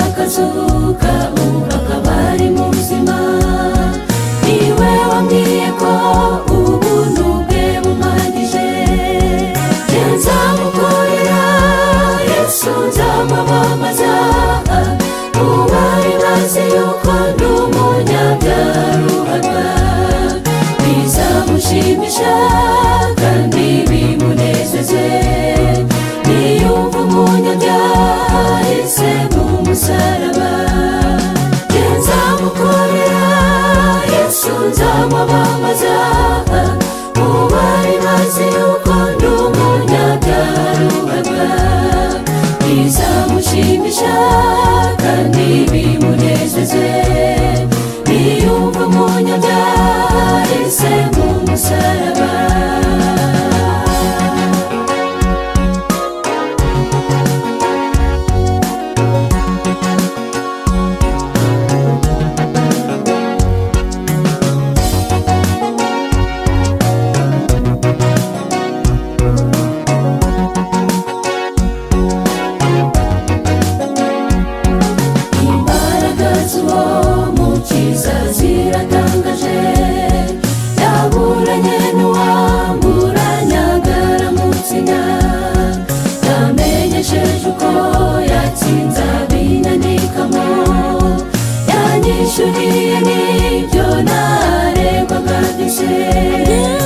ukazuka ukaba ari muzima niwe wambwiye ko ubuntu bwe bumpagije nzamukorera yesu nzamwamamaza mu bari bazi yuko ndi umunyabyaruharwa bizamushimisha kandi bimunezeze niyumva umunyabyaha yahise mu musaraba nzamukorera yesu nzamwamamaza mu bari bazi yuko ndi umunyabyaruharwa bizamushimisha kandi bimunezeze niyumva umunyabyaha yahise mu musaraba imbaraga z'uwo mukiza ziratangaje yaburanye n'uwamuranyaga aramutsinya yamenyesheje uko yatsinze ab'inyandikamo yanyishyuriye n'ibyo naregwaga byose